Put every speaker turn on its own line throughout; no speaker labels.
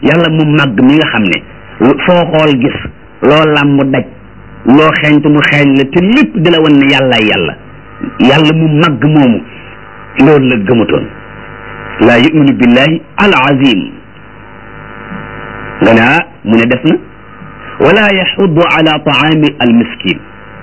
yàlla mu màgg mi nga xam ne foo xool gis loo làmb daj loo xeeñtu mu xeeñ la te lépp di la wan ne yàllaay yàlla yàlla mu màgg moomu loolu la gëmutoon laa yuminu billahi al azim nga ne ah mu ne def na wala yaxuddu ala taami al miskin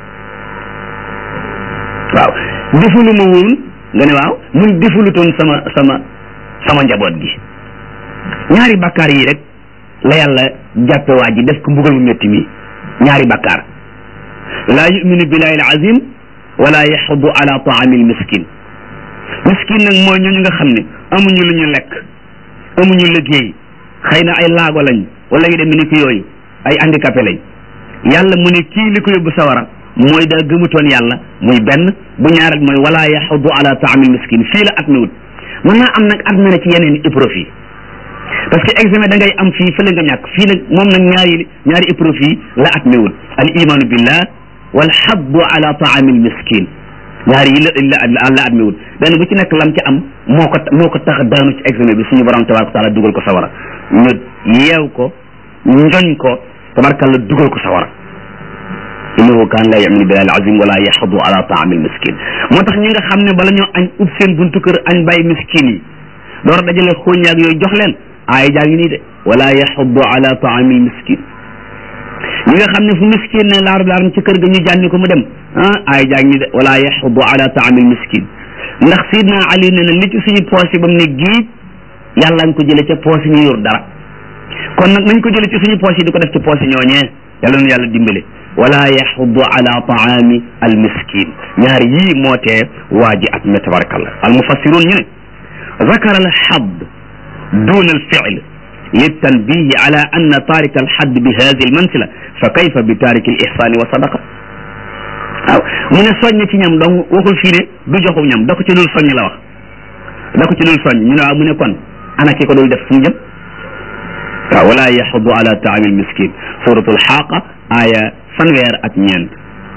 waaw defulu ma woon nga ne waaw mun defulutoon sama sama sama njaboot gi ñaari bakkaar yi rek la yàlla jàppe waa ji def ko mbugal mu métti mi ñaari bakkaar laa yuminu billahi al azim wala yaxuddu ala taami al miskin miskin nag mooy ñooñu nga xam ne amuñu lu ñu lekk amuñu liggéey xëy na ay laago lañ wala yu dem ni ki yooyu ay handicapé lañ yàlla mu ne kii li ko yóbbu sawara mooy daa gëmutoon yàlla muy benn bu ñaareel mooy wala yaxudu ala taamil miskin fii la at mi wut mën naa am nag at mi na ci yeneen épreuve yi parce que examen da ngay am fii fële nga ñàkk fii nag moom nag ñaari ñaari épreuve yi la at mi wut al imanu billah wal xaddu ala taamil miskin ñaari yi la la la at mi wut benn bu ci nekk lam ci am moo ko moo ko tax daanu ci examen bi suñu borom tabaraka taala dugal ko sawara ñu yeew ko njoñ ko tabarakalla dugal ko sawara innahu kaan la yaminu billahi al azim wala yaxudu ala taami al miskin moo tax ñi nga xam ne bala ñoo añ ub seen buntu kër añ bàyyi miskin yi door dajale xooñaag yooyu jox leen aaya jaa ngi nii de wala yaxudu ala taami al miskin ñi nga xam ne fu miskin ne laaru laaram ci kër ga ñu jànni ko mu dem ah aaya jaa ngi nii de wala yaxudu ala taami al miskin ndax sidna ali ne na li ci suñu poos yi ba mu ne giij yàlla nga ko jële ca poos yi ñu yor dara kon nag nañ ko jële ci suñu poos yi di ko def ci poos yi ñooñee yàlla nu yàlla dimbale wala yaxudu ala taami al miskin ñaar yii moo tee waa ji at me tabarakallah al mufassirun ñu ne zakara al xadd dun al fiil للتنبيه على أن تارك الحد بهذه المنزلة فكيف بتارك الإحسان والصدقة waaw mu ne soññ ci ñam donc waxul fii ne du joxu ñam da ko ci dul soññ la wax da ko ci dul soññ ñu ne waaw mu ne kon ana ki ko dul def fu mu jëm waaw wala yaxudu ala taami al miskin suratul xaaqa aya fanweer ak ñeent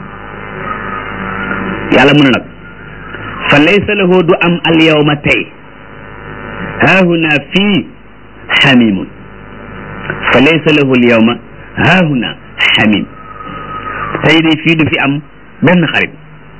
yàlla mu ne nag fa laysa lahu du am al yawma tey haahuna fii xamimun fa laysa lahu al yawma haahuna xamim tey de fii du fi am benn xarit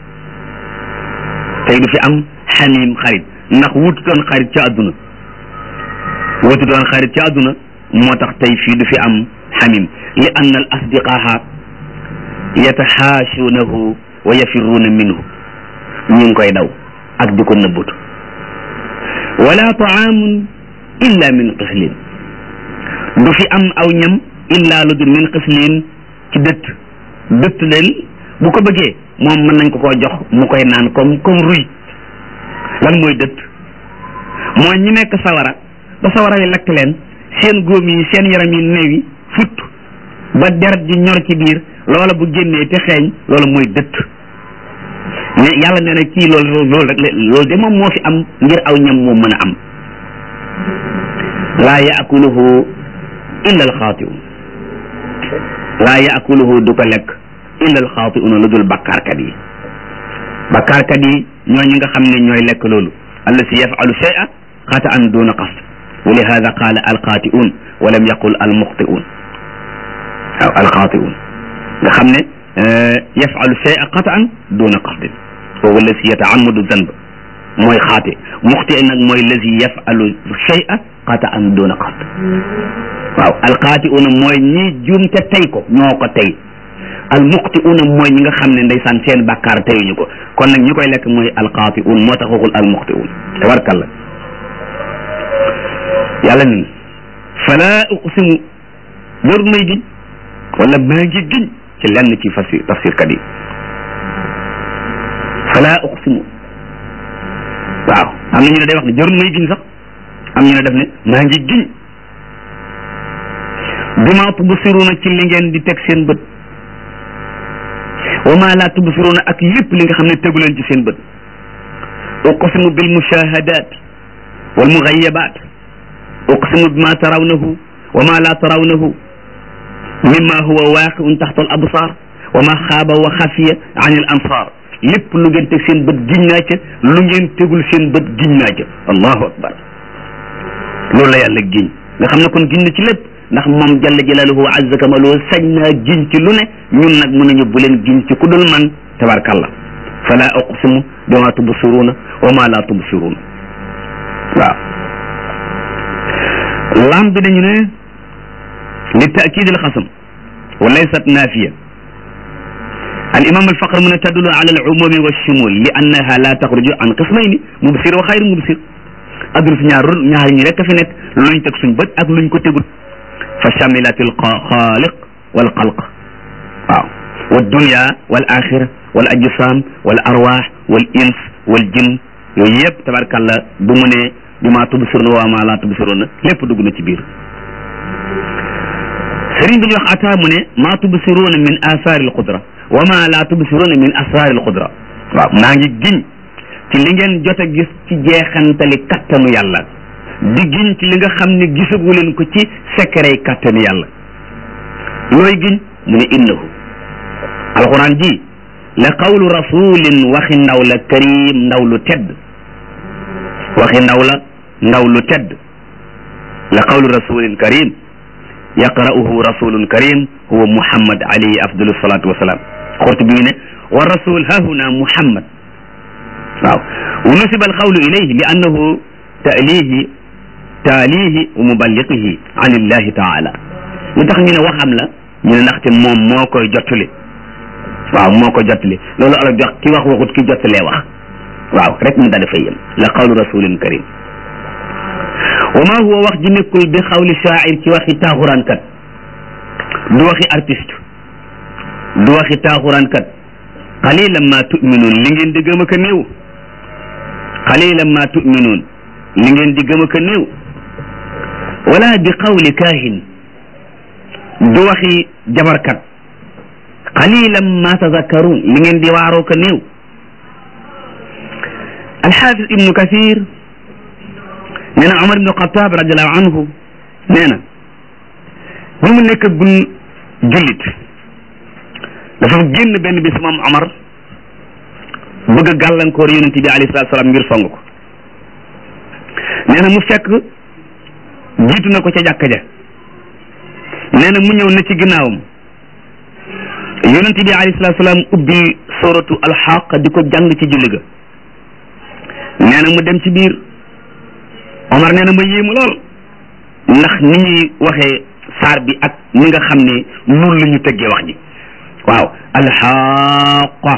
tey du fi am xamim xarit ndax wutu doon xarit ci àdduna wutu doon xarit ci àdduna moo tax tey fii du fi am xamim li anna al asdiqaaha yataxaashuunahu wa yafirruuna minhu ñu ngi koy daw ak di ko nëbbutu wala taamun illa min xislin du fi am aw ñam illa lu dul min xislin ci dëtt dëtt leen bu ko bëggee moom mën nañ ko koo jox mu koy naan comme comme ruy lan mooy dëtt mooy ñi nekk sawara ba sawara yi lakk leen seen góom yi seen yaram yi néew yi futt ba deret ji ñor ci biir loola bu génnee te xeeñ loolu mooy dëtt ne yàlla nee na kii loolu loolu rek loolu de moom moo fi am ngir aw ñam moom mën a am laa yaakuluhu illa alxaatiun laa yaakuluhu du ko lekk illa alxaatiuna lu dul bakkaarkat yi bakkaarkat yi ñoo ñi nga xam ne ñooy lekk loolu allati yafalu shay'a xataan duna qasd wa lihada qaala alxaatiun wa lam yaqul almuxtiun waaw alxaatiun nga xam ne yafalu shay'a xataan duna qasdin wa allati yataamadu zanb mooy xaate muxti nag mooy lazi yafalu shay'a xataan duna qasd waaw alxaatiuna mooy ñi juum te tey ko ñoo ko tey almuxtiuna mooy ñi nga xam ne ndeysaan seen bàkkaar teyuñu ko kon nag ñi koy lekk mooy alxaatiun moo tax waxul almuxtiun tabarkalla yàlla nen fala uqsimu jarul may giñ wala maa ngi giñ ci lenn ci fasir tafsir kat yi fala uqsimu waaw am na ñu ne day wax ne jarul may giñ sax am ñu ne def ne maa ngi giñ bima tubsiruna ci li ngeen di teg seen bët wa ma la tubsiruna ak lépp li nga xam ne tegu leen ci seen bët uqsimu bil mushahadat wal mughayabat uqsimu bima tarawnahu wa ma la tarawnahu mimma huwa waqi'un taxta al absar wa ma xaaba wa xafiya an al ansar lépp lu ngeen teg seen bët giñ naa ca lu ngeen tegul seen bët giñ naa ca allahu akbar loolu la yàlla giñ nga xam ne kon giñ na ci lépp ndax moom jalla jalaaluhu azza kamaluhu sañ naa giñ ci lu ne ñun nag mën nañu bu leen giñ ci ku dul man tabarkalla fala uqsimu bima tubsiruuna wa ma la tubsiruuna waaw lam bi dañu ne li taakid al xasam wa laysat naafiya al imam al faqr mu ne tadulu ala al umumi wa shumul li annaha la taxruju an qismayni mubsir wa xayru mubsir adduna si ñaar ñaar ñi rek a fi nekk luñ teg suñ bët ak luñ ko tegul fa shamilat al xaaliq wal xalq waaw wa dunya wal axira wal ajsam wal arwaax wal ins wal jin yooyu yëpp tabarkàlla bu mu ne bi maa tubsiruna wa maa laa tubsiruna lépp dugg na ci biir sëriñ bi ñu wax ata mu ne maa tubsiruna min asaari alqudra wa maa laa tubsiruna min asraari alqudra waaw maa ngi giñ ci li ngeen jot a gis ci jeexantali kattanu yàlla di giñ ci li nga xam ne gisagu leen ko ci secret kattanu yàlla looy giñ mu ne innahu alquran ji la qawlu rasulin waxi ndaw la karim ndaw lu tedd waxi ndaw la ndaw lu tedd la qawlu rasulin karim yaqra'uhu rasulun karim huwa muhammad alayhi afdalu salatu wasalaam xurtu bi ne wa rasul hahuna muhammad waaw wa nusiba alqawlu ilayhi li annahu taalihi taalihi wa muballiqihi an illahi taala lu tax ñu ne waxam la ñu ne ndaxte moom moo koy jottali waaw moo ko jottali loolu ala jox ki wax waxut ki jottalee wax waaw rek mu daal dafay yem la qawlu rasulin karim wa ma huwa wax ji nekkul bi xawli shaa'ir ci waxi taaxuraankat du waxi artiste du waxi taaxuraankat qalilan ma tuminuun li ngeen di gëm a ka néew qalilan ma tuminuun li ngeen di gëm a ka néew wala bi qawli kaahin du waxi jabarkat qalilan ma tazakkaruun li ngeen di waaroo ka néew alxaafis ibnu kathir nee na Omar ibnu Xataab radiallahu anhu nee na bi mu nekk gun jullit dafa génn benn bis moom Omar bëgg a gàllankoor yonente bi alayhi salaatu salaam ngir song ko nee na mu fekk jiitu na ko ca jàkka ja nee na mu ñëw na ci ginnaawam yonente bi alayhi salaatu salaam ubbi suratu alxaq di ko jàng ci julli ga nee na mu dem ci biir Omar nee na ma yéemu lool ndax ni ñuy waxee saar bi ak ni nga xam ne noonu la ñu tëggee wax ji waaw alxaqa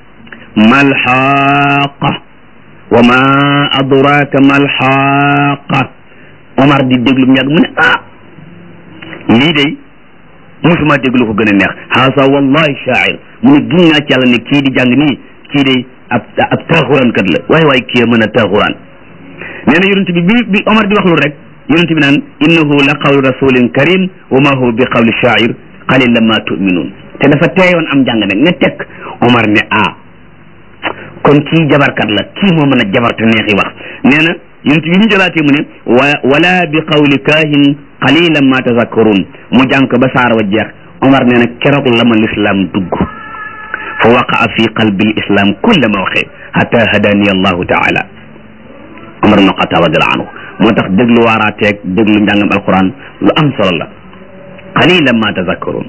malxaqa wa ma adraka malxaqa Omar di déglu mu yàgg mu ne ah lii day musuma déglu ko gën a neex haasa wallahi shaa'ir mu ne giñ naa ci yàlla ne kii di jàng nii kii day ab ab taaxuraan kat la waaye waaye kii mën a taaxuraan nee na yonent bi bi bi Omar di wax lu rek yonent bi naan innahu la qawlu rasulin karim wa ma huwa bi qawli shaa'ir qalilan ma tu'minun te dafa teeyoon am jàng nag ne tekk Omar ne ah kon kii jabarkat la kii moo mën a jabar te neexi wax nee na yonent bi mu jëlaatee mu ne wa wala bi qawli kaahin qalilan ma tazakkarun mu jàng ko ba saar wa jeex Omar nee na keroog la ma lislaam dugg fa waqaa fi qalbi l islam kulla mawqi hatta hadani allahu taala Omar ibn Xattaab radiyallahu anhu moo tax déglu waaraateeg déglu njàngam alquran lu am solo la qalilan ma tazakkarun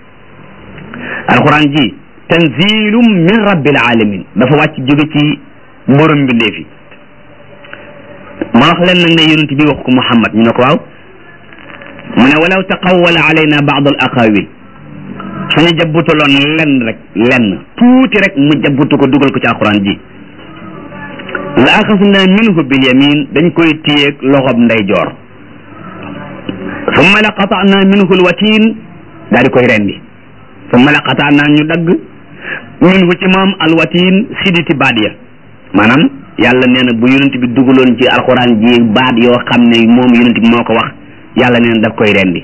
alquran ji tanzilum min rabbil alamin dafa wàcc jóge ci borom mbindeef yi ma wax leen nag ne yonent bi wax ko Muhammad ñu ne ko waaw mu ne walaw taqawwala alayna baad al aqawil suñu jabbutaloon lenn rek lenn tuuti rek mu jabbutu ko dugal ko ci alquran ji la axasna minhu bil yamin dañ koy téyeeg loxob ndeyjoor summa la qata'na minhu al watin daal di koy rendi summa la qata'na ñu dagg minhu ci moom al watin siditi baat ya maanaam yàlla nee na bu yonent bi dugaloon ci alquran ji baat yoo xam ne moom yonent bi moo ko wax yàlla nee na daf koy rendi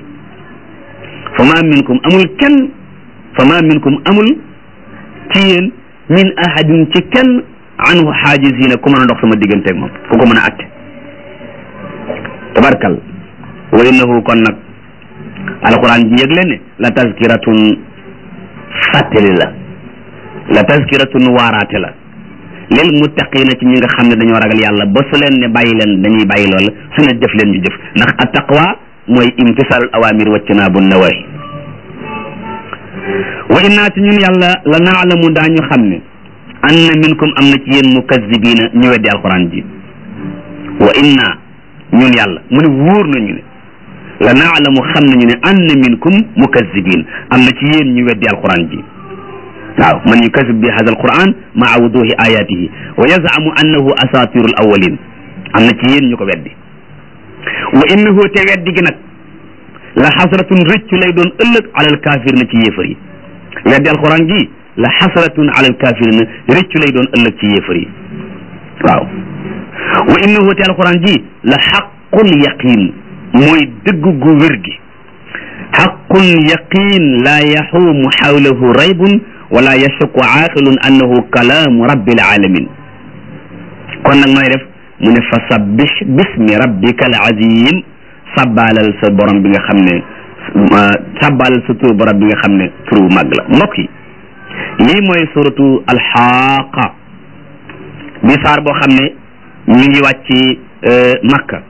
fa ma minkum amul kenn fa ma minkum amul ci yéen min ahadin ci kenn anhu xaajisina ku mën a dox sama digganteeg moom ku ko mën a atte tabarkal wa innahu kon nag alquran ji yëg leen ne la tazkiratun fàttali la la tazkiratun waaraate la lil muttaqina ci ñi nga xam ne dañoo ragal yàlla ba su leen ne bàyyi leen dañuy bàyyi lool su ne jëf leen ñu jëf ndax at taqwa mooy imtisaalul awamir wajtinaabu nawahi wa innaa ci ñun yàlla la naalamu daañu xam ne anna minkum am na ci yéen mukazzibiina ñu weddi alquran ji wa inna ñun yàlla mu ne wóor nañu ne la naalamu xam nañu ne anna minkum mukazzibiin am na ci yéen ñu weddi alquran ji waaw man yukazib bi hada alquran maa wuduhi ayatihi wa yazamu annahu asatiru al awalin am na ci yéen ñu ko weddi wa innahu te weddi gi nag la xasratun rëccu lay doon ëllëg alal kaafir na ci yéefar yi weddi alquran ji la xasratun alal kaafir na rëccu lay doon ëllëg ci yéefar yi waaw wa innahu te alquran ji la xaqul yaqin mooy dëgg gu wér gi xaqun yaqin laa yaxuumu xawlahu raybun wala yashukku aaqilun annahu kalaamu rabbil alamin kon nag nooy def mu ne fa sabbih bismi rabbika al azim sabbaalal sa borom bi nga xam ne sabbaalal sa tur borom bi nga xam ne turu màgg la mbokk yi lii mooy suratu alxaaqa bi saar boo xam ne mi ngi wàcc makka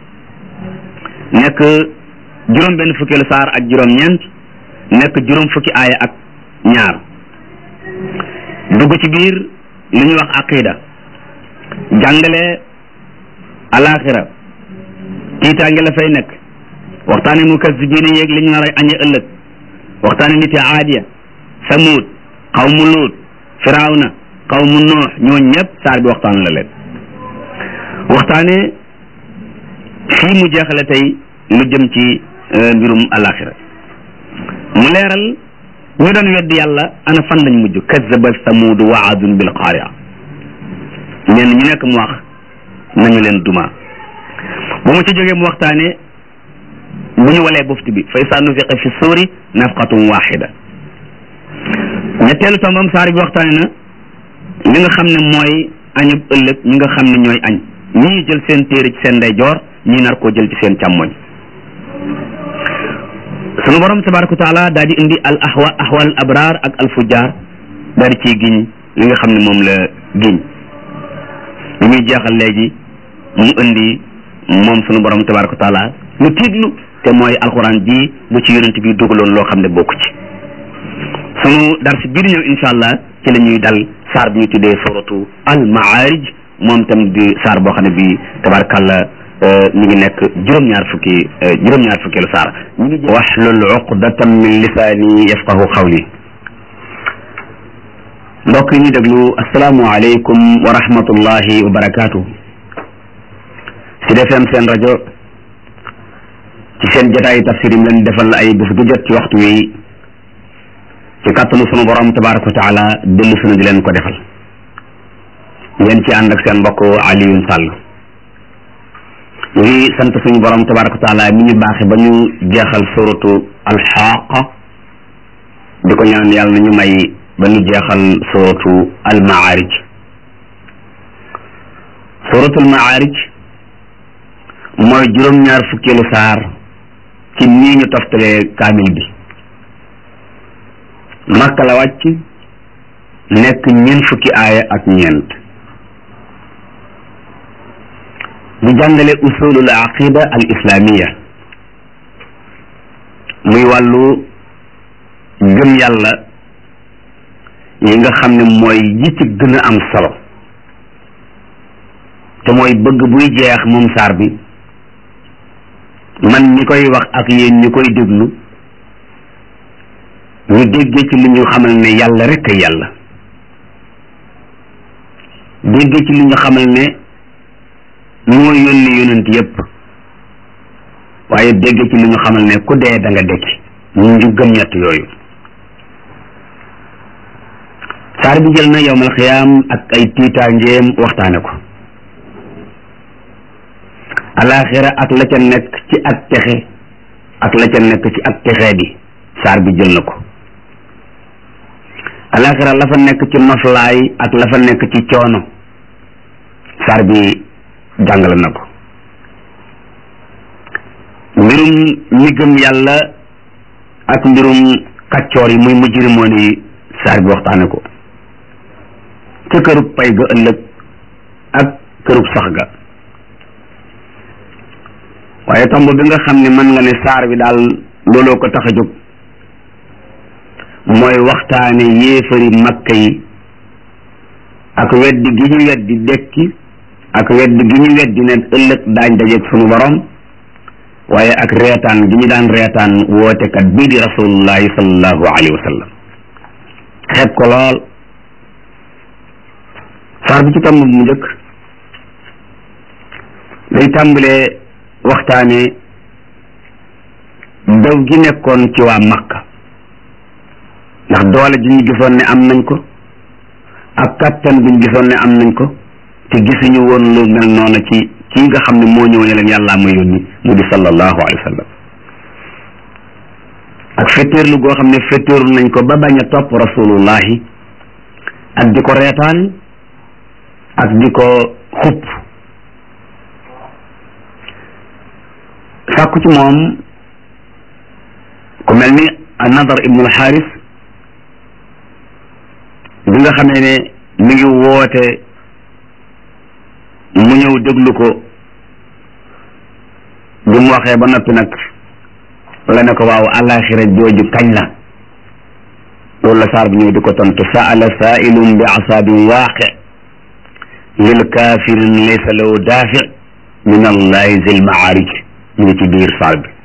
nekk juróom benn fukkeelu saar ak juróom ñeent nekk juróom fukki aaya ak ñaar dugg ci biir li ñuy wax aqida jàngale alaxira tiitaange la fay nekk waxtaane mukazzibiina yeeg li ñu nar a añe ëllëg waxtaane niti aadiya samuud xawmu luut firawna xawmu noox ñoo ñëpp saar bi waxtaan la leen waxtaane fii mu jeexale tey lu jëm ci mbirum alaxira mu leeral ñu doon weddi yàlla ana fan lañ mujj kazzaba samuudu wa aadun bil qaari'a ñenn ñu nekk mu wax nañu leen duma bu mu ci jógee mu waxtaane bu ñu walee bufti bi fa izaa nufiqa fi suuri nafqatun waxida ñetteelu tombam saar bi waxtaane na li nga xam ne mooy añub ëllëg ñi nga xam ne ñooy añ ñii jël seen téere ci seen ndeyjoor ñii nar koo jël ci seen càmmoñ sunu borom tabaraka wa taala daal di indi al ahwa ahwal abraar ak al fujjaar daal di ciy giñ li nga xam ne moom la giñ li muy jeexal léegi mu indi moom sunu borom tabaraka wa taala lu tiitlu te mooy alquran ji bu ci yonent bi dugaloon loo xam ne bokku ci sunu dars bii di ñëw incha allah ci la ñuy dal saar bi ñu tuddee suratu al maarij moom tam di saar boo xam ne bii tabarakallah mi ngi nekk juróom-ñaar fukki juróom-ñaar fukki lu saar ñu ngi waxlul uqdatan min lisaani yafqahu qawli mbokk yi ñu déglu asalaamualeykum wa rahmatullahi wa barakaatu si defem seen rajo ci seen jotaayu tafsir yi leen defal ay bés bu jot ci waxtu wi ci kàttanu sunu borom tabaraka wa taala dellu sunu di leen ko defal ngeen ci ànd ak seen mbokk Alioune Sall ñu ngi sant suñu borom tabaraka wa taala mi ñu baaxe ba ñu jeexal suratu alxaaqa di ko ñaan yàlla na ñu may ba ñu jeexal suratu almaarij suratu almaarij mooy juróom-ñaar fukkeelu saar ci nii ñu toftalee kaamil bi makka la wàcc nekk ñeent fukki aaya ak ñeent di jàngale usulul aqida al islamiya muy wàllu gëm yàlla yi nga xam ne mooy yi ci gën a am solo te mooy bëgg buy jeex moom saar bi man ñi koy wax ak yéen ñi koy déglu ñu déggee ci li ñu xamal ne yàlla rek a yàlla déggee ci li ñu xamal ne moo yónni yonent yépp waaye dégg ci li ñu xamal ne ku dee da nga dekki ñu ngi gëm ñett yooyu saar bi jël na yowmal xiyaam ak ay tiitaangeem waxtaane ko alaxira ak la ca nekk ci ak texe ak la ca nekk ci ak texee di saar bi jël na ko alaxira la fa nekk ci noflaay ak la fa nekk ci coono saar bi jàngale na ko mbirum ñi gëm yàlla ak mbirum kaccoor yi muy mujrimoon yi saar bi waxtaane ko ca kërub pay ga ëllëg ak kërub sax ga waaye tomb bi nga xam ne mën nga ne saar bi daal looloo ko tax a jóg mooy waxtaane yéefari makka yi ak weddi gi ñu weddi dekki ak weddi gi ñu weddi ne ëllëg daañ dajeeg sunu borom waaye ak reetaan gi ñu daan reetaan wootekat bii di rasulullahi sallallahu alayhi wa sallam xeeb ko lool saar bi ci tomb mu njëkk day tàmbalee waxtaane daw gi nekkoon ci waa makka ndax doole ji ñu gisoon ne am nañ ko ak kattan bi ñu gisoon ne am nañ ko te gisuñu woon lu mel noonu ci kii nga xam ne moo ñëw ne leen yàllaa ma yónni mu di sallallahu alayhi wa sallam ak fetteerlu goo xam ne fetteerlu nañ ko ba bañ a topp rasulullahi ak di ko reetaan ak di ko xupp sàkku ci moom ku mel ni nadar ibnu alxaaris bi nga xamee ne mi ngi woote mu ñëw déglu ko bi mu waxee ba noppi nag la ne ko waaw alaxira jooju kañ la loolu la saar bi ñëw di ko tontu saala saailum bi asaabin waaqi lil kafirin laysa lahu daafi min allahi zil maarij ñu ngi ci biir saar bi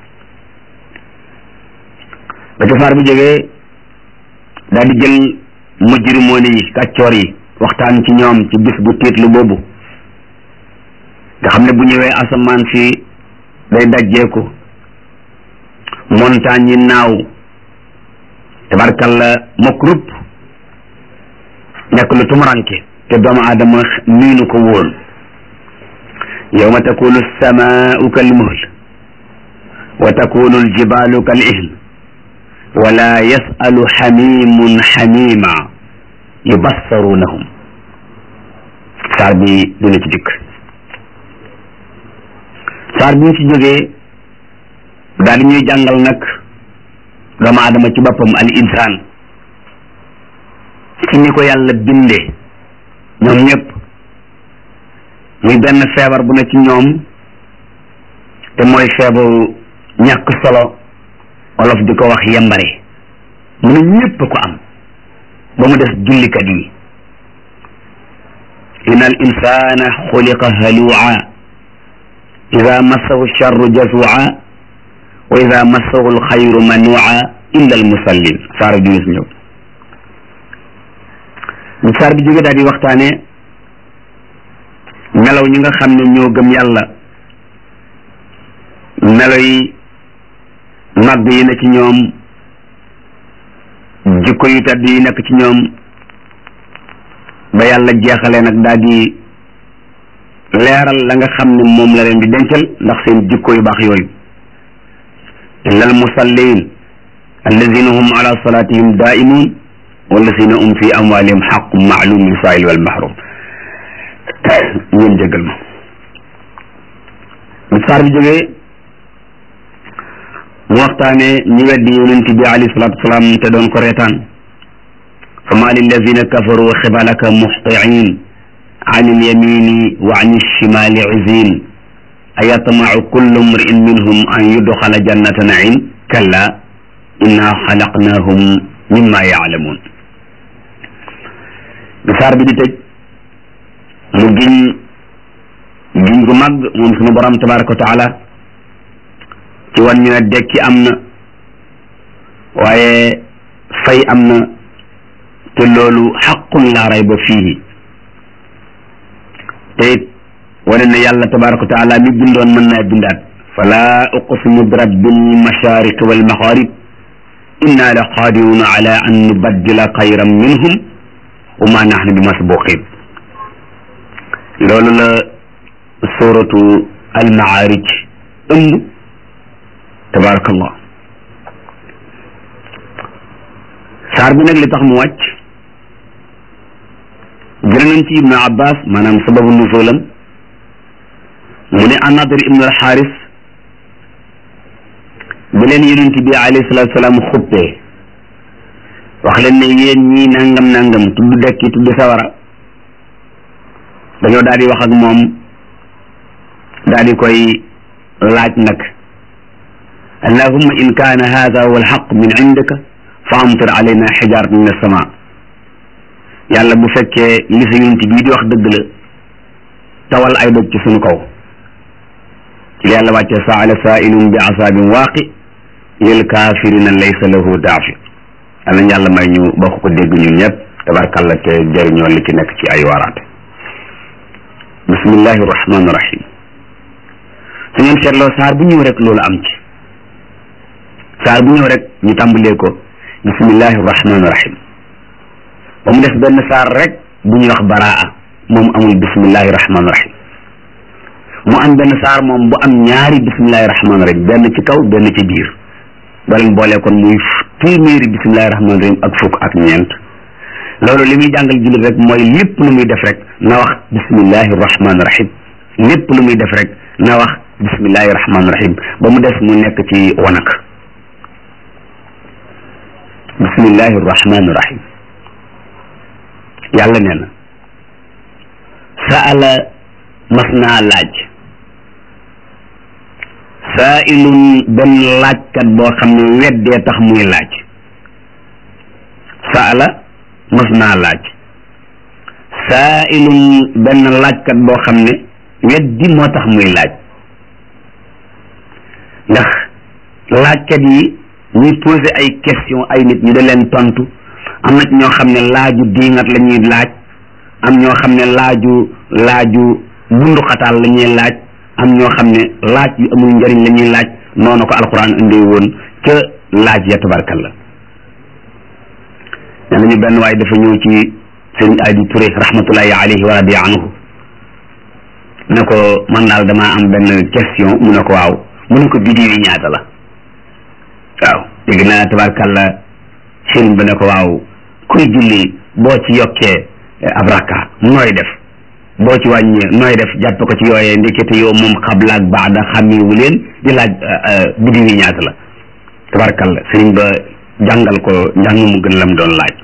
ba ca saar bi jógee daal di jël mujrimoon yi kàccoor yi waxtaan ci ñoom ci bis bu tiitlu boobu nga xam ne bu ñëwee asamaan si day dajjeeku montagne yi naaw tabarkalla mokk rupp nekk lu tumuranke te doomu aadama miinu ko woon yawma takunu samaau kal muhl wa takunu aljibalu kal ihn wala yasalu xamimun xamima yubassarunahum saar bi dina ci dikk saar bi ñu ci jógee daal di ñuy jàngal nag doomu aadama ci boppam al insaan ci ni ko yàlla bindee ñoom ñëpp muy benn feebar bu ne ci ñoom te mooy feebaru ñàkk solo olof di ko wax yembare mu ne ñëpp ko am ba mu des jullikat yi inna al insana xuliqa halua ida massahu charru jazua wa ida massahu alxayru manua illa almusallin saar bi dina si ñëw bu saar bi jóge daal di waxtaane melaw ñi nga xam ne ñoo gëm yàlla melo yi màgg yi na ci ñoom jikko yu tedd yi nekk ci ñoom ba yàlla jeexalee nag daal di leeral la nga xam ne moom la leen di dencal ndax seen jikko yu baax yooyu illa al musallin alladina hum ala salatihim daimun walladina hum fi amwalihim xaqun maalum lisail wal mahrum ngeen jégal ma bu saar bi jógee mu waxtaane ñi weddi yonent bi alayhi salatu wasalaam te doon ko reetaan fa ma lilladina kafaru xibalaka muxtiin an ilyamini wa an alshimali izin ayatmacu kullu mriin minhum an yudxala jannata naim kalla inna xalaqnahum mimma yaalamuun bi saar bi di tëj mu giñ giñ gu mag moom sunu borom tabaraka wa taala ci wan ñu ne dekki am na waaye fay am na te loolu xaqun laa rayba fiihi te it wane na yàlla tabaraka wa taala mi bindoon mën naa bindaat fala uqsimu bi rabbil mashariq wal magharib inna la qadiruna ala an nubaddila xayran minhum wa ma nahnu bi masbuqin loolu la suratu al maarij ëmb tabarakallah saar bi nag li tax mu wàcc jël nañ ci ibnu abbas maanaam sababu nuzulam mu ne anadir ibnu alxaaris bi leen yonent bi alayhi salatu salaam xuppee wax leen ne yéen ñii nangam nangam tudd dekki tudd sawara dañoo daal di wax ak moom daal di koy laaj nag allahumma in kaana hada huwa alxaq min indika fa amtir alayna xijaaratan min alsama yàlla bu fekkee li sa yonent bii di wax dëgg la tawal ay doj ci sunu kaw ci yàlla wàcce saala saailun bi asaabin waaqi lil kaafirina laysa lahu daafi yàlla na yàlla may ñu bokk ko dégg ñun ñëpp tabarkàlla te jëriñoo li ci nekk ci ay waaraate bismillahi rahmaani rahim su ngeen seetloo saar bu ñëw rek loolu am ci saar bu ñëw rek ñu tàmbalee ko bismillahi rahmaani rahim ba mu def benn saar rek bu ñuy wax baraa moom amul bismillahi rahmaani rahim mu am benn saar moom bu am ñaari bismillahi rahmaani rahim benn ci kaw benn ci biir ba leen boole kon muy téeméeri bismillahi rahmaani rahim ak fukk ak ñeent loolu li muy jàngal jullit rek mooy lépp lu muy def rek na wax bismillahi rahmaani rahim lépp lu muy def rek na wax bismillahi rahmaani rahim ba mu des mu nekk ci wanak bismillahi rahmaani rahim yàlla nee na saala mas naa laaj saailun benn laajkat boo xam ne weddee tax muy laaj saala mas naa laaj saailun benn laajkat boo xam ne weddi moo tax muy laaj ndax laajkat yi ñuy posé ay question ay nit ñu da leen tontu am na ñoo xam ne laaju diingat la ñuy laaj am ñoo xam ne laaju laaju bunduxataal la ñuy laaj am ñoo xam ne laaj yu amul njëriñ la ñuy laaj noonu ko alquran indee woon ca laaj ya tabarkalla ne nañu benn waaye dafa ñëw ci sëriñ Adi Touré rahmatullahi alayhi wa radiya anhu ne ko man daal damaa am benn question mu ne ko waaw mu ne ko biddiw yi ñaata la waaw dégg naa tabarkalla sëriñ ba ne ko waaw kuy julli boo ci yokkee ab rakka nooy def boo ci wàññee nooy def jàpp ko ci yooyee ndekete yow moom xabla ak baada xàmmeewu leen di laaj biddiw yi ñaata la tabarkalla sëriñ ba jàngal ko njàng mu gën lam doon laaj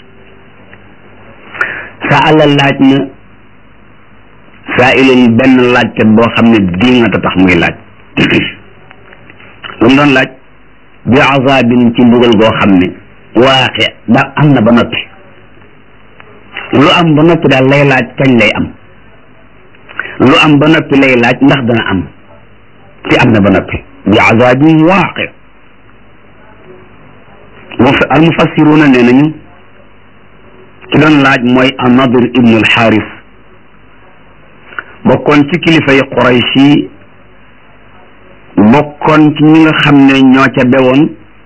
sa àlla laaj na saa ilun benn laajkat boo xam ne di nga tax muy laaj lu mu doon laaj bi azabin ci mbugal goo xam ne waaxe da am na ba noppi lu am ba noppi daal lay laaj kañ lay am lu am ba noppi lay laaj ndax dana am ci am na ba noppi bi azabin waaqe al mufassiruna nee nañu ki doon laaj mooy anadir ibnu alxaaris bokkoon ci kilifa yi quraysh yi bokkoon ci ñi nga xam ne ñoo ca bewoon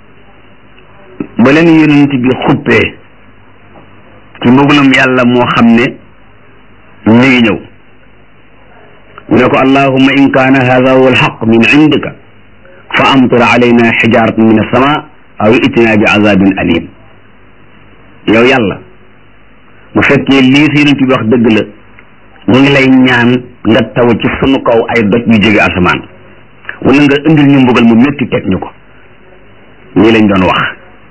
ba leen yonent bi xuppee ci mbugalum yàlla moo xam ne mi ngi ñëw mu ne ko allahumma in kaana hada huwa alxaq min indika fa amtir alayna xijaratan min alsama aw itina bi azabin alim yow yàlla bu fekkee lii si yonent bi wax dëgg la ñu ngi lay ñaan nga taw ci sunu kaw ay doj yu jóge asamaan wala nga indil ñu mbugal mu métti teg ñu ko ñii lañ doon wax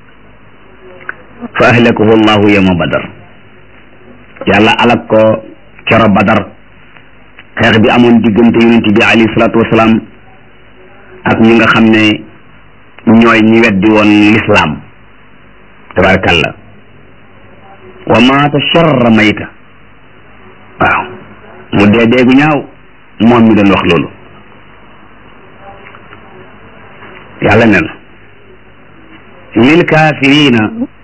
fa ahlakahu allahu yawma badar yàlla alak ko kero badar xeex bi amoon diggante yonent bi alayhi salaatu wasalaam ak ñi nga xam ne ñooy ñi weddi woon lislaam tabarakallah wa maata sharra mayta waaw mu dee deegu ñaaw moom mi doon wax loolu yàlla ne na lil kaafirina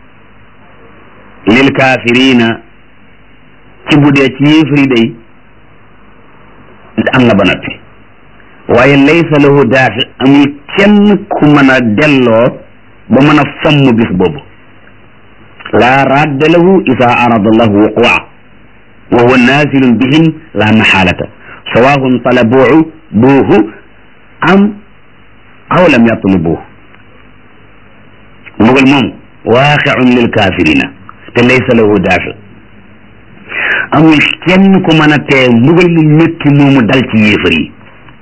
lil kaafirina ci bu dee ci yéefari day am na ba noppi waaye laysa lahu daafi amul kenn ku mën a delloo ba mën a fomm bis boobu laa radda lahu ida arada allahu wuqua wa huwa nazilun bihim la maxaalata sawahun talabuuhu buuhu am aw lam yatlubuuhu mbugal moom waaqiun lil kaafirina te laysa lahu daafi amul kenn ku mën a tee mbugal mu métti moomu dal ci yéefar yi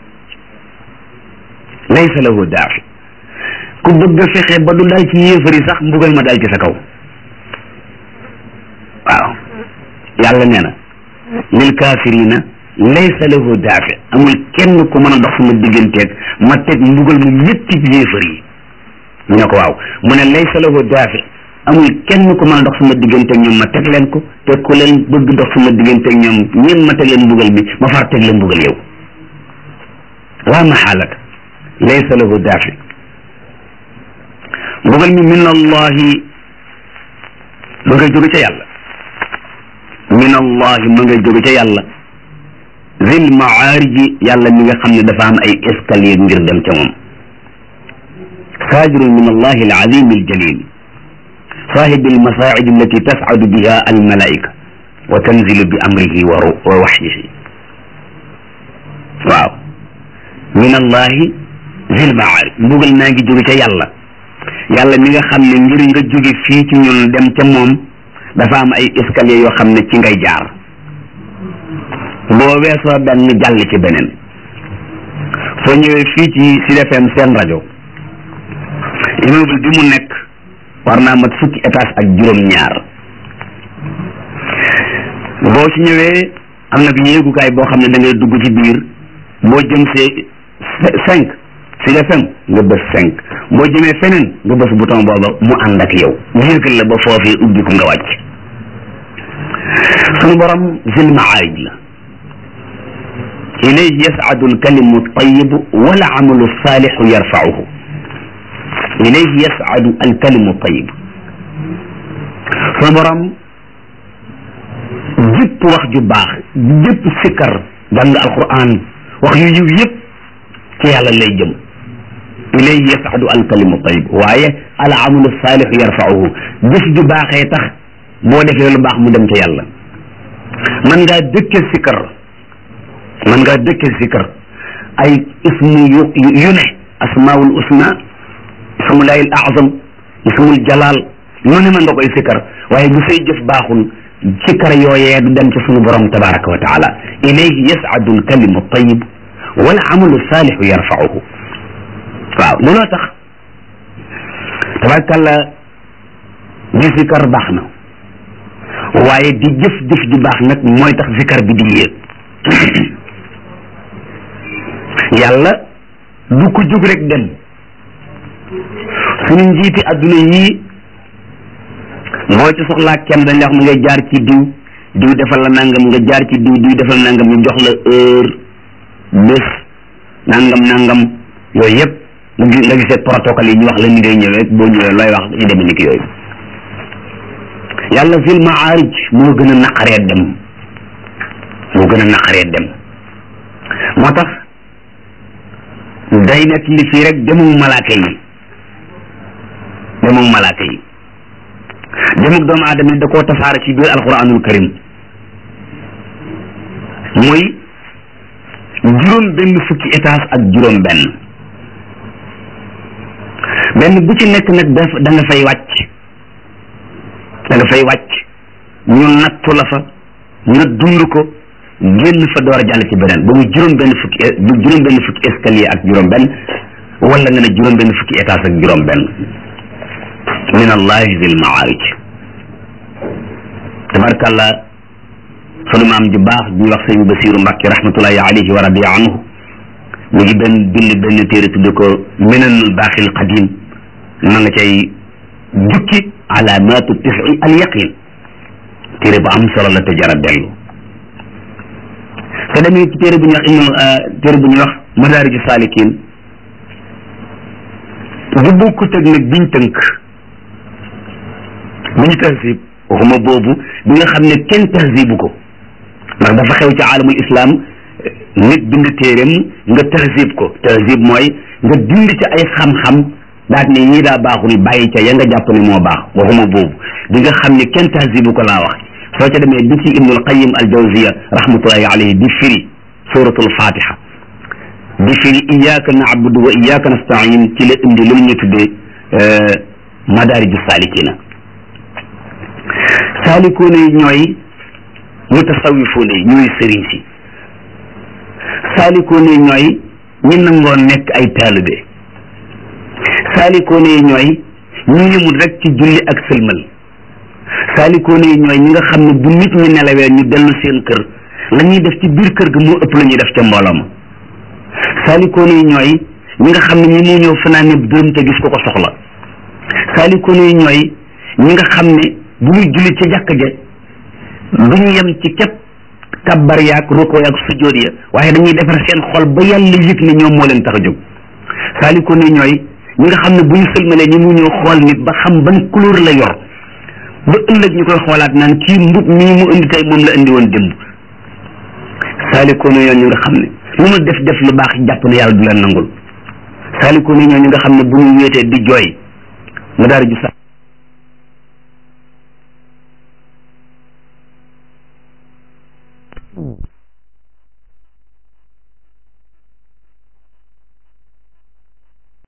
laysa lahu daafi ku bëgg a fexe ba du dal ci yéefar yi sax mbugal ma dal ci sa kaw waaw yàlla nee na lil kaafirina laysa lahu daafi amul kenn ku mën a dox sama digganteeg ma teg mbugal mu métti yéefar yi ñu ne ko waaw mu ne laysa lahu daafi amul kenn ku mën a dox sama digganteeg ñoom ma teg leen ko te ku leen bëgg dox sama digganteeg ñoom ñeen ma teg leen mbugal mi ma far teg leen mbugal yow waa maxaalaka laysa lahu daafi mbugal mi min allahi ma ngay jóge ca yàlla min allahi ma ngay jóge ca yàlla zil maariji yàlla mi nga xam ne dafa am ay escalier ngir dem ca moom saajirun min allahi alazim aljalil صاحب المصاعد التي تصعد بها الملائكة وتنزل بأمره ووحيه waaw min allahi zil maarij mbugal naa ngi jóge ca yàlla yàlla mi nga xam ne ngir nga jóge fii ci ñun dem ca moom dafa am ay escalier yoo xam ne ci ngay jaar boo weesoo benn jàll ci beneen soo ñëwee fii ci Sud FM seen rajo immeuble bi mu nekk war naa mat fukki étage ak juróom-ñaar boo ci ñëwee am na bi yéegukaay boo xam ne da ngay dugg ci biir boo jëm see cinq Sud FM nga bës cinq boo jëmee feneen nga bës bouton booba mu ànd ak yow yéegal la ba foofee ubbi ko nga wàcc sunu borom zil maarij la ilayhi yas'adu alkalimu altayibu wal amalu alsaalixu yarfauhu ilayhi yas'adu alkalimu altayib sunu borom jëpp wax ju baax jëpp sikkar jàng alquran wax yu yiw yëpp ci yàlla lay jëm ilayhi yas'adu alkalimu tayib waaye al amalu saalixu yarfauhu jëf ju baaxee tax boo defee lu baax mu dem ca yàlla man ngaa dëkke sikkar man ngaa dëkke sikkar ay ismu yu yu ne asmaul usna ismullahi al azam ismul jalal lu ne mën nga koy sikkar waaye bu say jëf baaxul sikkar yooyee du dem ci sunu borom tabaraka wa taala ilayhi yas'adu alkalimu tayib wal amalu saalixu yarfauhu waaw looloo tax tabarkalla di sikkar baax na waaye di jëf jëf ju baax nag mooy tax sikkar bi di yéeg yàlla du ko jóg rek dem suñu njiiti adduna yii moo ci soxlaa kenn dañ la wax mu ngay jaar ci diw diw defal la nangam nga jaar ci diw diw defal nangam ñu jox la heure bés nangam nangam yooyu yëpp nga gisee protocole yi ñu wax la ni ngay ñëwee boo ñëwee looy wax ñu demee ni ki yooyu yàlla fil maarij moo gën a naqaree dem moo gën a naqaree dem moo tax day nekk li fii rek demug malaaka yi demug malaaka yi demug doomu aadama da koo tasaare ci biir alquranul karim mooy juróom benn fukki étage ak juróom benn benn bu ci nekk nag daf da nga fay wàcc da nga fay wàcc ñu nattu la fa nga dund ko génn fa door a jàll ci beneen ba mu juróom benn fukki bu juróom benn fukki escalier ak juróom benn wala nga ne juróom benn fukki étage ak juróom benn min allahi zil maarij tabarkàllah sunu maam ju baax ñuy wax sëñ Basiru Mbàkke rahmatullahi alayhi wa radiya anhu mu ngi benn bind benn téere tudde ko minanul baaxil qadim ma nga cay jukki alaamatu tisi al yaqin téere bu am solo la te jara dellu te demee ci téere bu ñuy wax ibnu téere bu ñuy wax madaariju saalikin bu bokkut ak nag biñ tënk bi ñu tahzib waxuma boobu bi nga xam ne kenn tahzibu ko ndax dafa xew ci aalamul islam nit bind téeréem nga tahzib ko tahzib mooy nga dind ci ay xam-xam daal ne ñii daa baaxul bàyyi ca ya nga jàpp ne moo baax waxuma boobu bi nga xam ne kenn tahzibu ko laa wax soo ca demee bi ci ibnul qayim al jawziya rahmatullahi alayhi di firi suratul fatiha di firi iyyaka na'budu wa iyyaka nasta'in ci la indi lu ñu tuddee madaariju salikina saalikoone yi ñooy mutasawifoone yi ñooy sëriñ si saalikoone yi ñooy ñi nangoo nekk ay taalibe saalikoone yi ñooy ñu yëmul rek ci julli ak sëlmal saalikoone yi ñooy ñi nga xam ne bu nit ñi nelawee ñu dellu seen kër la ñuy def ci biir kër ga moo ëpp la ñuy def ca mbooloo ma saalikoon yi ñooy ñi nga xam ne ñi mu ñëw fanaane dërëm te gis ko ko soxla saalikoon yi ñooy ñi nga xam ne bu ñuy julli ci jàkk ja du ñu yem ci képp kabbar yaak ruko yaak sujjóot ya waaye dañuy defar seen xol ba yàlla yëg ne ñoom moo leen tax a jóg saalikoon yi ñooy ñi nga xam ne bu ñu sëlmalee ñi mu ñëw xool nit ba xam ban couleur la yor ba ëllëg ñu koy xoolaat naan kii mbub mii mu indi tey moom la indi woon démb saalikoon yi ñooy ñi nga xam ne lu mu def def lu baax jàpp ne yàlla du leen nangul saalikoon yi ñooy ñi nga xam ne bu ñu wéetee di jooy nga daal di ju